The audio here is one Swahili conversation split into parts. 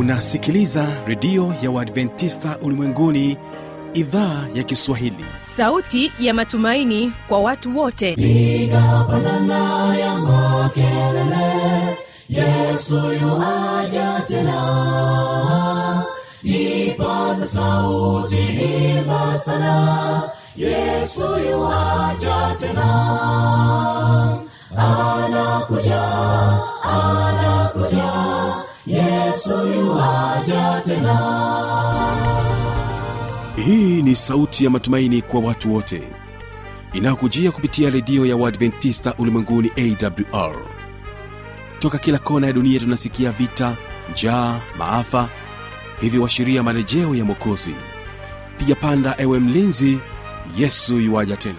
unasikiliza redio ya uadventista ulimwenguni idhaa ya kiswahili sauti ya matumaini kwa watu wote piga pandana ya makelele yesu yuaja tena ipaza sauti imba sana yesu yuaja tena anakuja anakuja yesu yuaja tena hii ni sauti ya matumaini kwa watu wote inayokujia kupitia redio ya uadventista ulimwenguni awr toka kila kona ya dunia tunasikia vita njaa maafa hivyo washiria marejeo ya mwokozi piga panda ewe mlinzi yesu yuwaja tena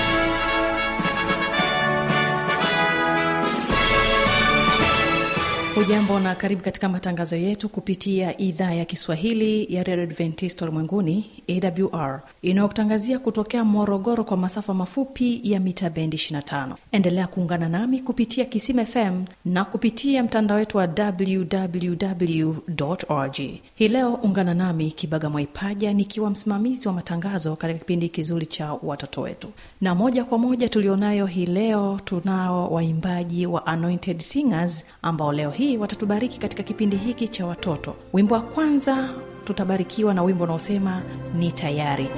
hujambo na karibu katika matangazo yetu kupitia idhaa ya kiswahili ya redio adventist ulimwenguni awr inayokutangazia kutokea morogoro kwa masafa mafupi ya mita bendi 25 endelea kuungana nami kupitia kisim fm na kupitia mtandao wetu wa www org hii leo ungana nami kibaga mwaipaja nikiwa msimamizi wa matangazo katika kipindi kizuri cha watoto wetu na moja kwa moja tulionayo hii leo tunao waimbaji wa anointed singers ambao leo hii watatubariki katika kipindi hiki cha watoto wimbo wa kwanza tutabarikiwa na wimbo unaosema ni tayari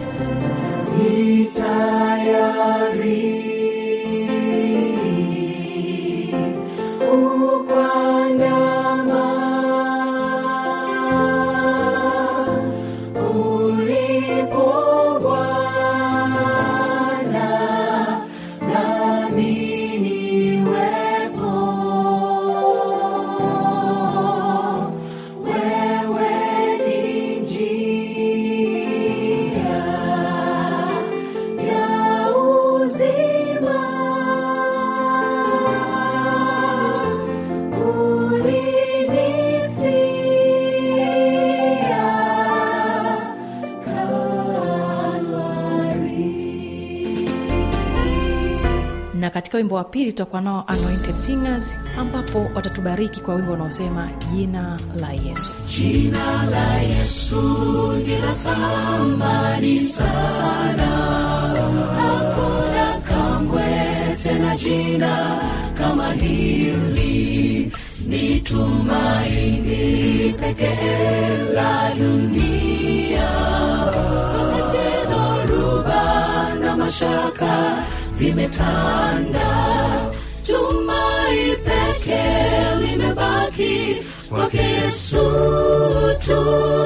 na katika wimbo wa pili tutakuwa nao anointed singers ambapo watatubariki kwa wimbo unaosema jina la yesu jina la yesu ni la thamani sana hakuna kamwe tena jina kama hili ni tumaini pekee la dunia wakati dhoruba na mashaka vimetanda tumai pekee limebaki kwake yesu tu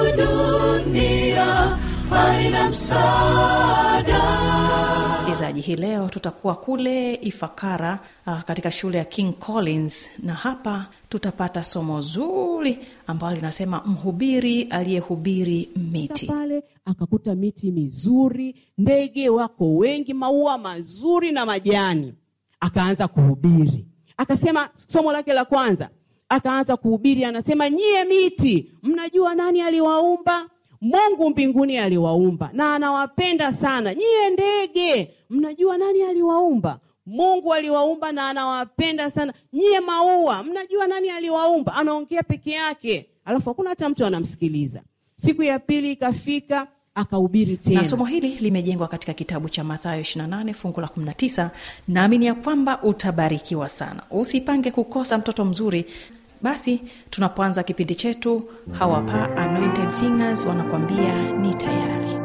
dunia haina msaada msikilizaji hii leo tutakuwa kule ifakara uh, katika shule ya king collins na hapa tutapata somo zuri ambalo linasema mhubiri aliyehubiri miti pale akakuta miti mizuri ndege wako wengi maua mazuri na majani akaanza kuhubiri akasema somo lake la kwanza akaanza kuhubiri anasema nyie miti mnajua nani aliwaumba mungu mbinguni aliwaumba na anawapenda sana nyie ndege mnajua nani aliwaumba mungu aliwaumba na anawapenda sana nyie maua mnajua nani aliwaumba anaongea peke yake alafu hakuna hata mtu anamsikiliza siku ya pili ikafika akahubiri tena na somo hili limejengwa katika kitabu cha mathayo 28 fungu la 19 naamini ya kwamba utabarikiwa sana usipange kukosa mtoto mzuri basi tunapoanza kipindi chetu hawapa anointed singers wanakuambia ni tayari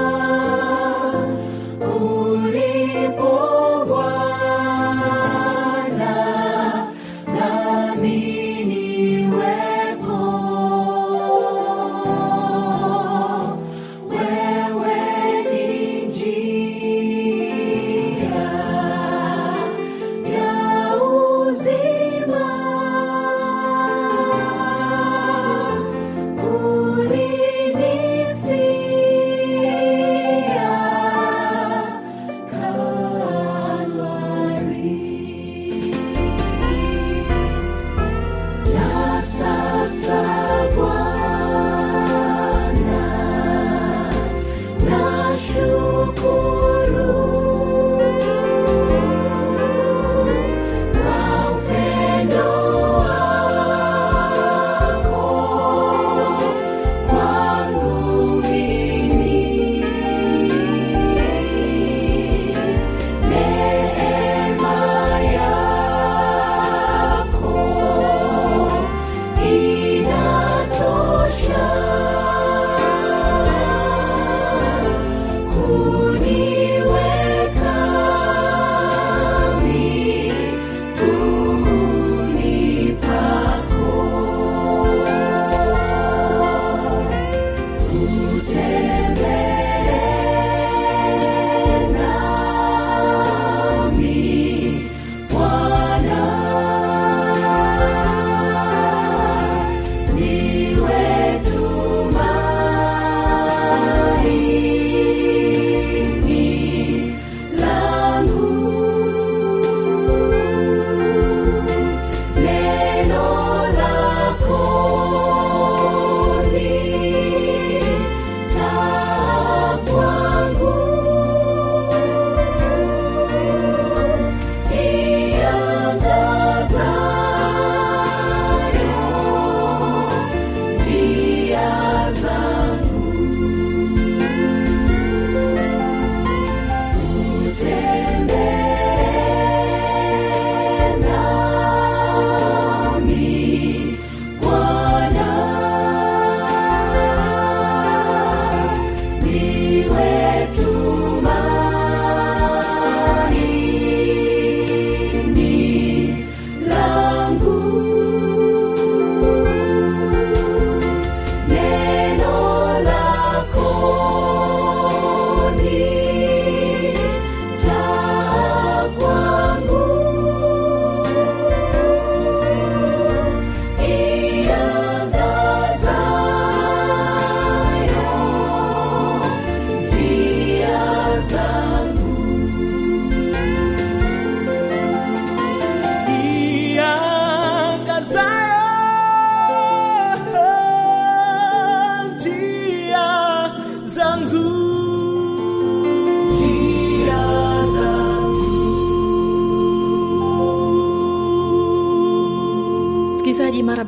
Ulipo Bwana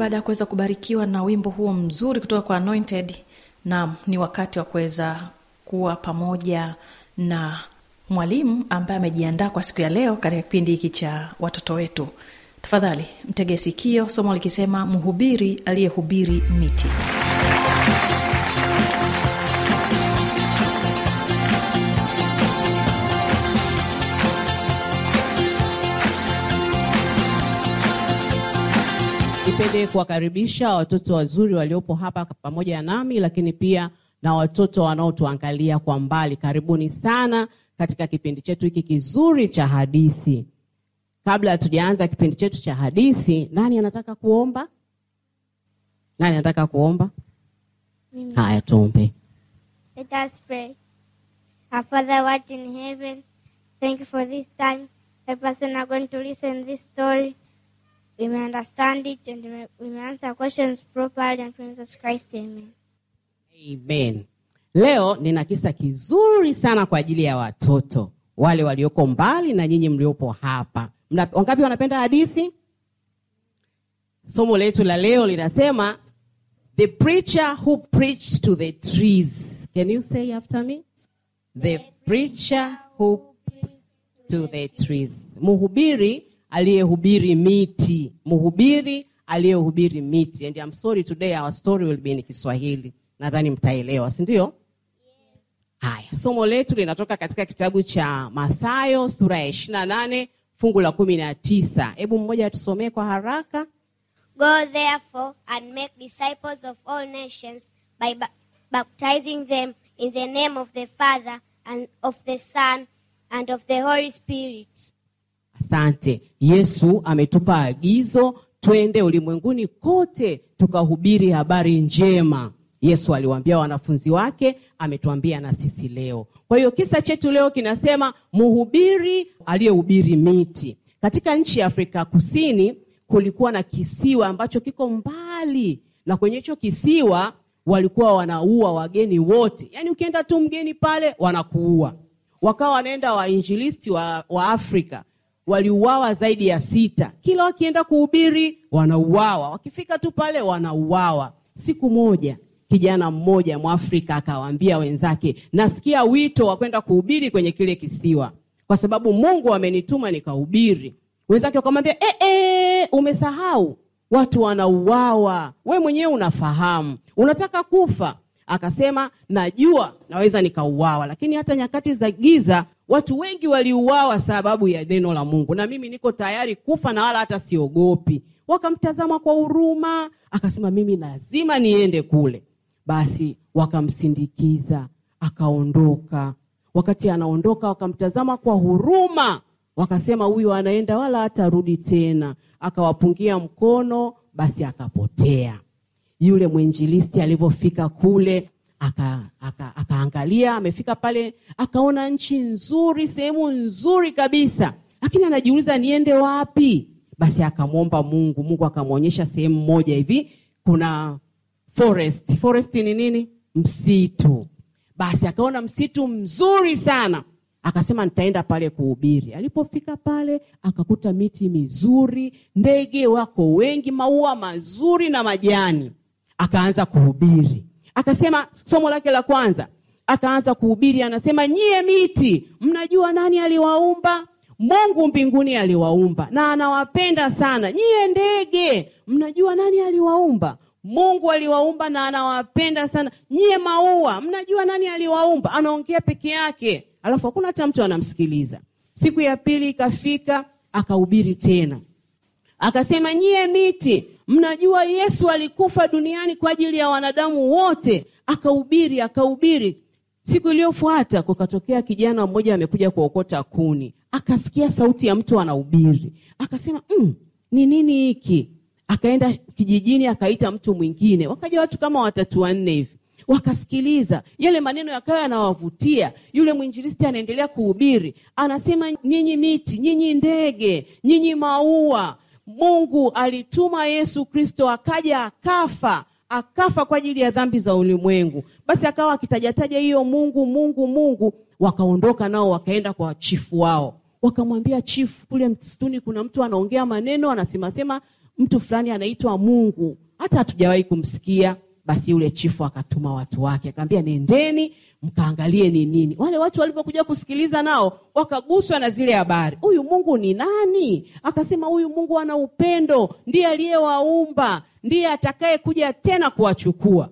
baada ya kuweza kubarikiwa na wimbo huo mzuri kutoka kwa anointed na ni wakati wa kuweza kuwa pamoja na mwalimu ambaye amejiandaa kwa siku ya leo katika kipindi hiki cha watoto wetu tafadhali mtege sikio somo likisema mhubiri aliyehubiri miti nipende kuwakaribisha watoto wazuri waliopo hapa pamoja nami lakini pia na watoto wanaotuangalia kwa mbali karibuni sana katika kipindi chetu hiki kizuri cha hadithi kabla hatujaanza kipindi chetu cha hadithi nani anataka kuomba nani anataka kuomba haya tuombe Let us pray. Our Father, what in heaven, thank you for this time. Help us when are going to listen this story. We may understand it and we may, we may answer questions properly and through Jesus Christ. Amen. amen leo nina kisa kizuri sana kwa ajili ya watoto wale walioko mbali na nyinyi mliopo hapa Mna, wangapi wanapenda hadithi somo letu la leo linasema the preacher who preached to the trees can you say after me the preacher who to the trees mhubiri aliyehubiri miti mhubiri aliyehubiri miti and I'm sorry today our story will be in kiswahili nadhani mtaelewa si ndio haya somo letu linatoka katika kitabu cha mathayo sura ya ishiri na nane fungu la kumi na tisa hebu mmoja atusomee kwa haraka Go therefore and make disciples of all nations by ba- baptizing them in the name of the Father and of the Son and of the Holy Spirit. asante yesu ametupa agizo twende ulimwenguni kote tukahubiri habari njema yesu aliwaambia wanafunzi wake ametuambia na sisi leo kwa hiyo kisa chetu leo kinasema mhubiri aliyehubiri miti katika nchi ya afrika kusini kulikuwa na kisiwa ambacho kiko mbali na kwenye hicho kisiwa walikuwa wanaua wageni wote yaani ukienda tu mgeni pale wanakuua wakawa wanaenda wainjilisti wa, wa afrika waliuawa zaidi ya sita kila wakienda kuhubiri wanauawa wakifika tu pale wanauawa siku moja kijana mmoja mwafrika akawaambia wenzake nasikia wito wa kwenda kuhubiri kwenye kile kisiwa kwa sababu mungu amenituma nikahubiri wenzake wakamwambia e, e, umesahau watu wanauawa we mwenyewe unafahamu unataka kufa akasema najua naweza nikauawa lakini hata nyakati za giza watu wengi waliuawa sababu ya neno la mungu na mimi niko tayari kufa na wala hata siogopi wakamtazama kwa huruma akasema mimi lazima niende kule basi wakamsindikiza akaondoka wakati anaondoka wakamtazama kwa huruma wakasema huyu anaenda wala hatarudi tena akawapungia mkono basi akapotea yule mwinjilisti alivyofika kule akaangalia aka, aka akaangalia, amefika pale akaona nchi nzuri sehemu nzuri kabisa lakini anajiuliza niende wapi basi akamwomba mungu mungu akamwonyesha sehemu moja hivi kuna forest forest ni nini msitu basi akaona msitu mzuri sana akasema nitaenda pale kuhubiri alipofika pale akakuta miti mizuri ndege wako wengi maua mazuri na majani akaanza kuhubiri akasema somo lake la kwanza akaanza kuhubiri anasema nyie miti mnajua nani aliwaumba mungu mbinguni aliwaumba na anawapenda sana nyie ndege mnajua nani aliwaumba mungu aliwaumba na anawapenda sana nyie maua mnajua nani aliwaumba anaongea peke yake alafu hakuna hata mtu anamsikiliza siku ya pili ikafika akahubiri tena akasema nyie miti mnajua yesu alikufa duniani kwa ajili ya wanadamu wote akahubiri akahubiri siku iliyofuata kukatokea kijana mmoja amekuja kuokota kuni akasikia sauti ya mtu anahubiri akasema mm, ni nini hiki akaenda kijijini akaita mtu mwingine wakaja watu kama watatu wanne hivi wakasikiliza yale maneno yakawa yanawavutia yule mwinjilisti anaendelea kuhubiri anasema nyinyi miti nyinyi ndege nyinyi maua mungu alituma yesu kristo akaja akafa akafa kwa ajili ya dhambi za ulimwengu basi akawa akitajataja hiyo mungu mungu mungu wakaondoka nao wakaenda kwa chifu wao wakamwambia chifu kule msituni kuna mtu anaongea maneno anasemasema mtu fulani anaitwa mungu hata hatujawahi kumsikia basi yule chifu akatuma watu wake akaambia nendeni mkaangalie ni nini wale watu walivyokuja kusikiliza nao wakaguswa na zile habari huyu mungu ni nani akasema huyu mungu ana upendo ndiye aliyewaumba ndiye atakaye kuja tena kuwachukua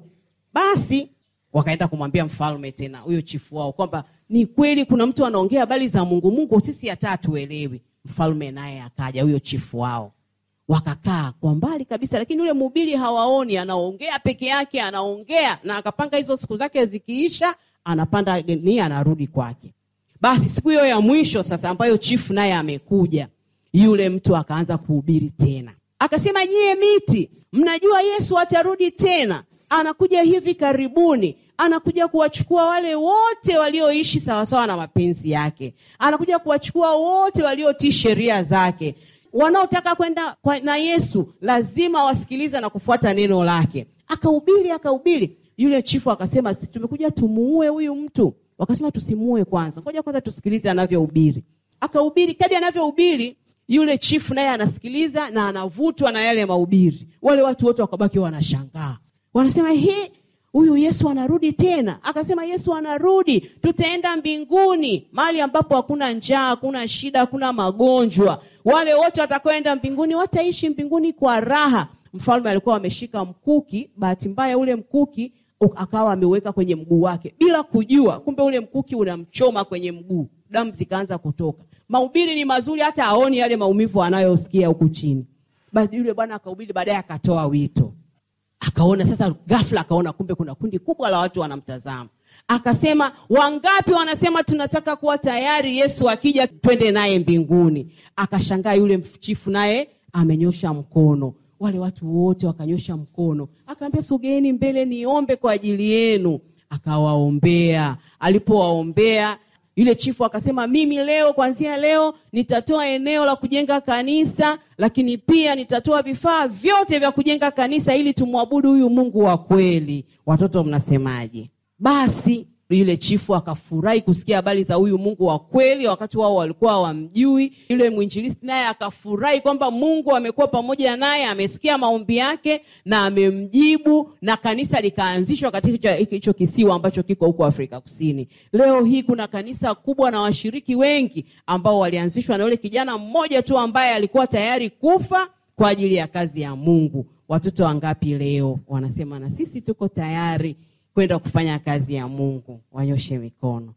basi wakaenda kumwambia mfalme tena huyo chifu wao kwamba ni kweli kuna mtu anaongea habari za mungu mungu sisi hata hatuelewi mfalme naye akaja huyo chifu wao wakakaa kwa mbali kabisa lakini yule mhubiri hawaoni anaongea peke yake anaongea na akapanga hizo siku zake zikiisha anapanda ni anarudi kwake basi siku hiyo ya mwisho sasa ambayo chifu naye amekuja yule mtu akaanza kuhubiri tena akasema nyie miti mnajua yesu atarudi tena anakuja hivi karibuni anakuja kuwachukua wale wote walioishi sawasawa na mapenzi yake anakuja kuwachukua wote waliotii sheria zake wanaotaka kwenda kwa, na yesu lazima wasikilize na kufuata neno lake akahubiri akahubiri yule chifu akasema "Si tumekuja tumuue huyu mtu wakasema tusimuue kwanza ngoja kwanza tusikilize anavyohubiri akahubiri kadi anavyohubiri yule chifu naye anasikiliza na anavutwa na yale mahubiri wale watu wote wakabaki wanashangaa wanasema hii huyu yesu anarudi tena akasema yesu anarudi tutaenda mbinguni mahali ambapo hakuna njaa hakuna shida hakuna magonjwa wale wote watakaoenda mbinguni wataishi mbinguni kwa raha mfalme alikuwa ameshika mkuki bahati mbaya ule mkuki u- akawa ameuweka kwenye mguu wake bila kujua kumbe ule mkuki unamchoma kwenye mguu damu zikaanza kutoka mahubiri ni mazuri hata aoni yale maumivu anayosikia huku chini basi yule bwana akahubiri baadaye akatoa wito akaona sasa ghafla akaona kumbe kuna kundi kubwa la watu wanamtazama akasema wangapi wanasema tunataka kuwa tayari yesu akija twende naye mbinguni akashangaa yule chifu naye amenyosha mkono wale watu wote wakanyosha mkono akaambia sogeeni mbele niombe kwa ajili yenu akawaombea alipowaombea yule chifu akasema mimi leo kwanzia leo nitatoa eneo la kujenga kanisa lakini pia nitatoa vifaa vyote vya kujenga kanisa ili tumwabudu huyu mungu wa kweli watoto mnasemaje basi yule chifu akafurahi kusikia habari za huyu mungu wa kweli wakati wao walikuwa hawamjui yule mwinjilisti naye akafurahi kwamba mungu amekuwa pamoja naye amesikia maombi yake na amemjibu na kanisa likaanzishwa katika hicho- hicho kisiwa ambacho kiko huko afrika kusini leo hii kuna kanisa kubwa na washiriki wengi ambao walianzishwa na yule kijana mmoja tu ambaye alikuwa tayari kufa kwa ajili ya kazi ya mungu watoto wangapi leo wanasema na sisi tuko tayari kwenda kufanya kazi ya mungu wanyoshe mikono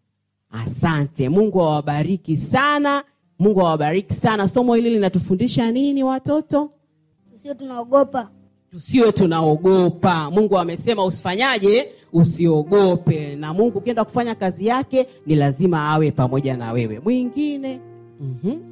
asante mungu awabariki sana mungu awabariki sana somo hili linatufundisha nini watoto usio tunaogopa tusiwe tunaogopa mungu amesema usifanyaje usiogope na mungu ukienda kufanya kazi yake ni lazima awe pamoja na wewe mwingine mm-hmm.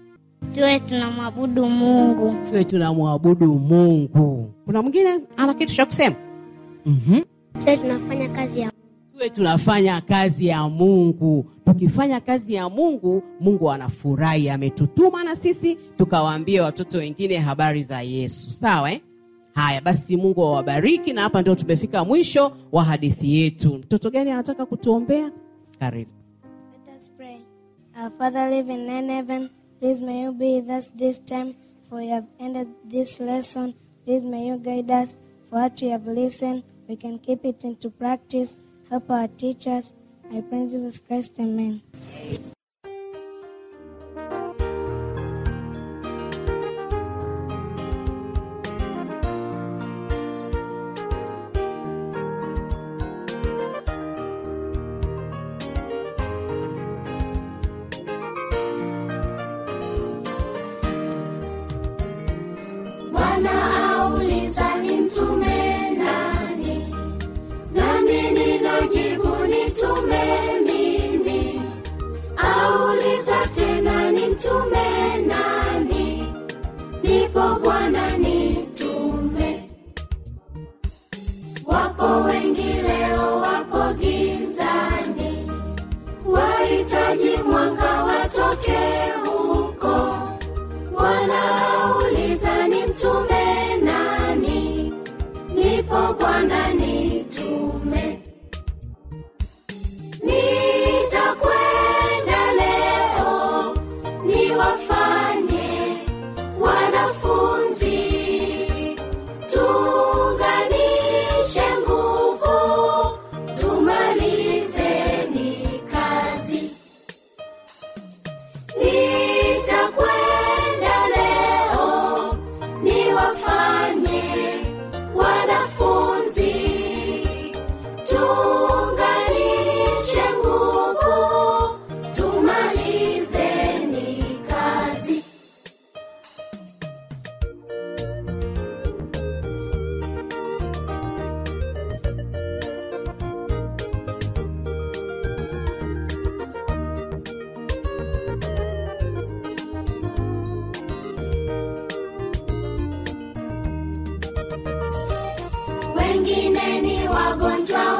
tuwe tunamwabudu mungu tuwe tunamwabudu mungu kuna mwingine ana kitu cha kusema mm-hmm. tuwe tunafanya kazi ya tuwe tunafanya kazi ya mungu tukifanya kazi ya mungu mungu anafurahi ametutuma na sisi tukawaambie watoto wengine habari za yesu sawa eh? haya basi mungu awabariki na hapa ndio tumefika mwisho wa hadithi yetu mtoto gani anataka kutuombea karibu Let us pray. Our Father living in heaven, please may you be with us this time, for we have ended this lesson. Please may you guide us for what we have listened. We can keep it into practice. Help our teachers. I pray in Jesus Christ, Amen. Bwana auliza ni mtume nani, nami ninajibu nitume mimi. Auliza tena ni mtume nani, ndipo Bwana nitume. Wapo wengi leo wapo gizani, wahitaji mwanga watoke huko wanauliza ni mtume nani, nipo Bwana nitume. Nitakwenda leo niwafanye wanafunzi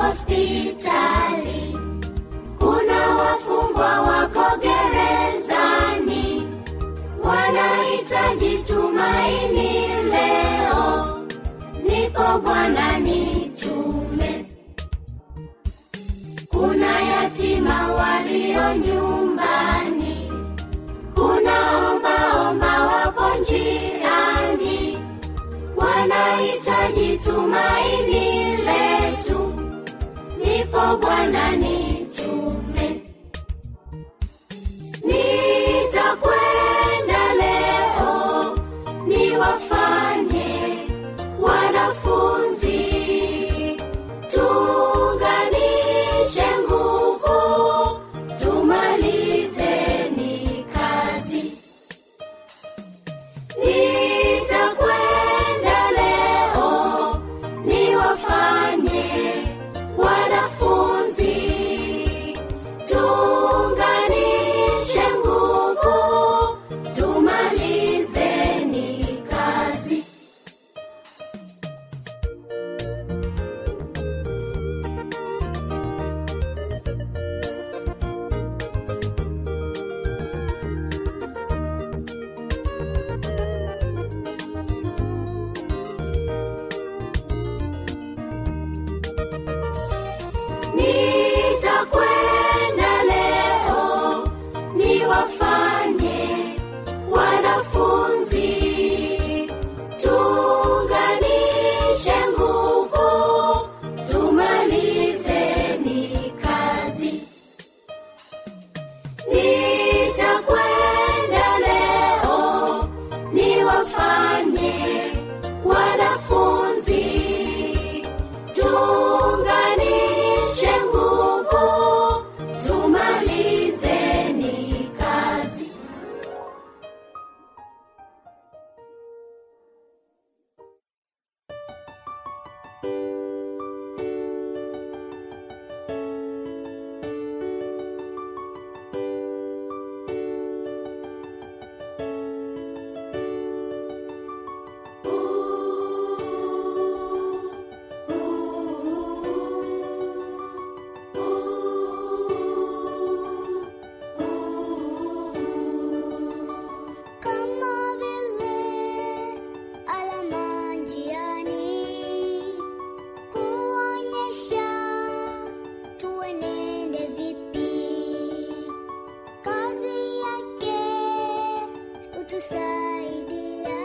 hospitali kuna wafungwa wako gerezani wanahitaji tumaini leo nipo bwana nitume kuna yatima walio nyumbani kuna ombaomba wapo njiani wanahitaji tumaini letu nipo bwana nitume nitakwenda leo niwafanye wanafunzi tuunganishe nguvu tumalizeni kazi nitakwenda leo niwafanye wanafunzi tuunganishe nguvu tumalizeni kazi nitakwenda leo niwafanye wanafunzi tuunganishe nguvu tumalizeni kazi nitakwenda leo niwafanye wanafunzi tuunganishe nguvu tumalizeni kazi kama vile alama njiani kuonyesha tuenende vipi kazi yake hutusaidia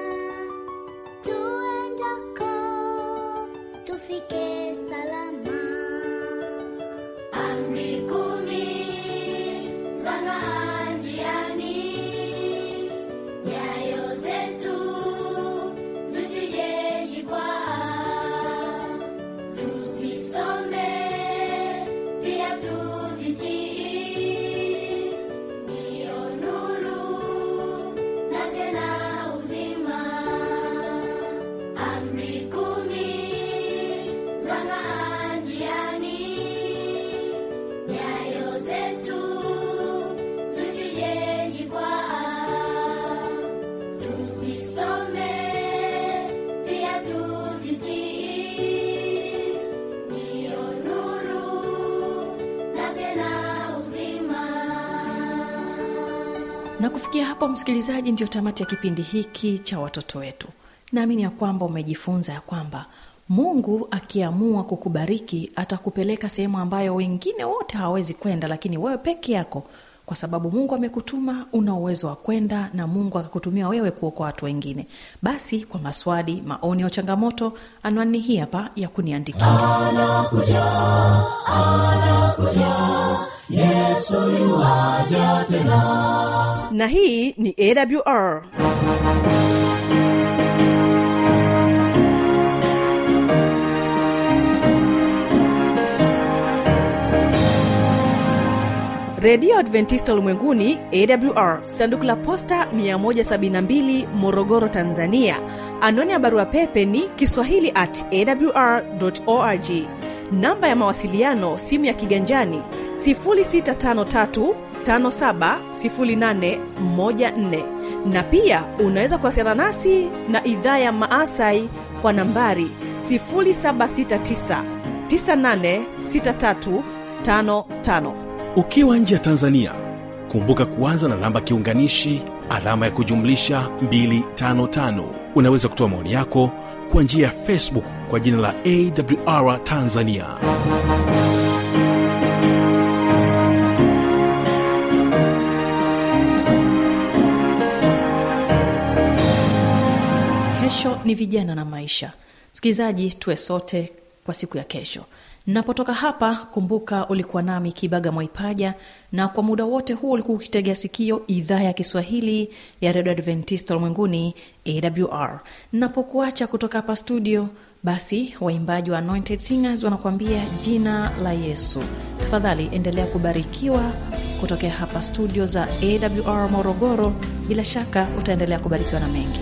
tuendako tufike salama amri kumi za ng'aa njiani nyayo zetu zisijejikwaa tuzisome pia tuzitii niyo nuru na tena uzima amri kumi za ng'aa njiani nyayo zetu zisijejikwaa tuzisome pia tuzitii niyo nuru na tena uzima na kufikia hapo msikilizaji ndio tamati ya kipindi hiki cha watoto wetu naamini ya kwamba umejifunza ya kwamba mungu akiamua kukubariki atakupeleka sehemu ambayo wengine wote hawawezi kwenda lakini wewe peke yako kwa sababu mungu amekutuma una uwezo wa kwenda na mungu akakutumia wewe kuokoa watu wengine basi kwa maswali maoni au changamoto anwani hii hapa ya kuniandikia na hii ni awr redio adventista ulimwenguni awr sanduku la posta 172 morogoro tanzania anwani ya barua pepe ni kiswahili at awr org namba ya mawasiliano simu ya kiganjani 653 570814 na pia unaweza kuwasiliana nasi na idhaa ya maasai kwa nambari 769 986355 ukiwa nje ya tanzania kumbuka kuanza na namba kiunganishi alama ya kujumlisha 255 unaweza kutoa maoni yako kwa njia ya facebook kwa jina la awr tanzania kesho ni vijana na maisha msikilizaji tuwe sote kwa siku ya kesho napotoka hapa kumbuka ulikuwa nami kibaga mwaipaja na kwa muda wote huu ulikuwa ukitegea sikio idhaa ya kiswahili ya redio adventista ulimwenguni awr napokuacha kutoka hapa studio basi waimbaji wa anointed singers wanakuambia jina la yesu tafadhali endelea kubarikiwa kutokea hapa studio za awr morogoro bila shaka utaendelea kubarikiwa na mengi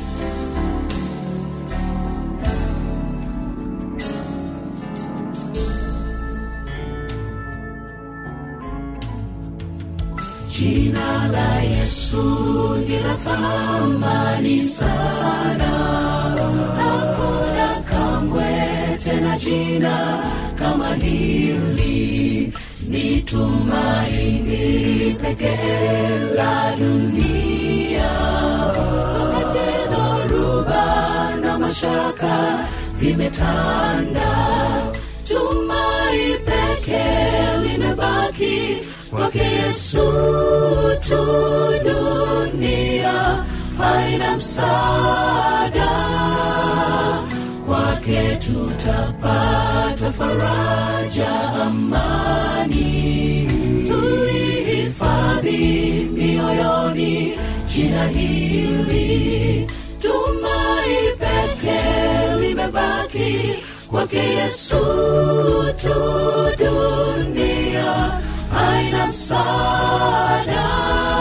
Jina la Yesu ni la thamani sana, hakuna kamwe tena jina kama hili, ni tumaini pekee la dunia. Wakati dhoruba na mashaka vimetanda, tumai pekee limebaki kwake Yesu tu, dunia haina msaada, kwake tutapata faraja, amani tulihifadhi mioyoni jina hili, tumai pekee limebaki kwake Yesu tu, dunia haina msaada,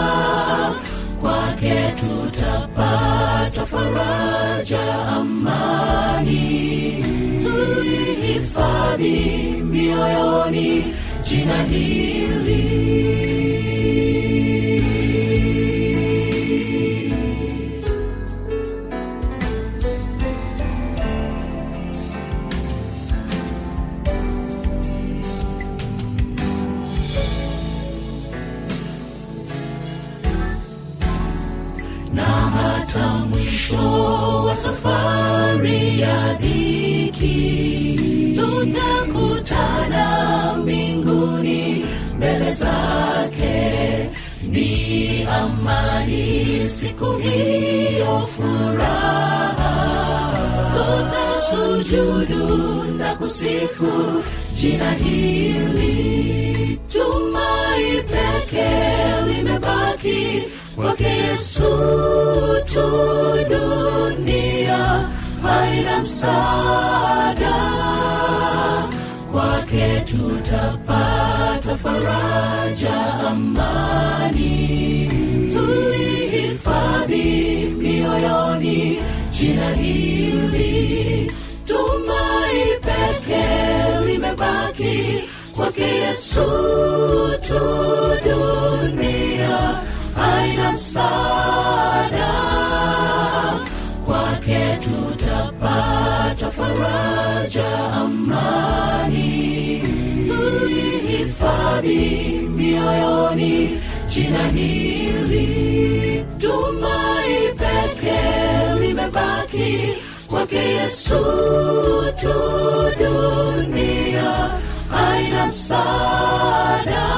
kwake tutapata faraja, amani tulihifadhi mioyoni jina hili. na hata mwisho wa safari ya dhiki tutakutana mbinguni mbele zake ni amani siku hiyo furaha tutasujudu na kusifu jina hili tumai pekee limebaki kwake yesu tu dunia haina msaada kwake tutapata faraja amani tulihifadhi mioyoni jina hili tumai pekee limebaki kwake yesu tu dunia haina msaada kwake tutapata faraja amani tulihifadhi mioyoni jina hili tumai pekee limebaki kwake yesu tu dunia haina msaada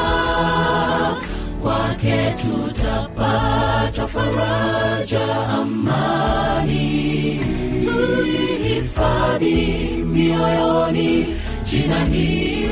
kwake tutapata faraja amani tulihifadhi mioyoni jina hili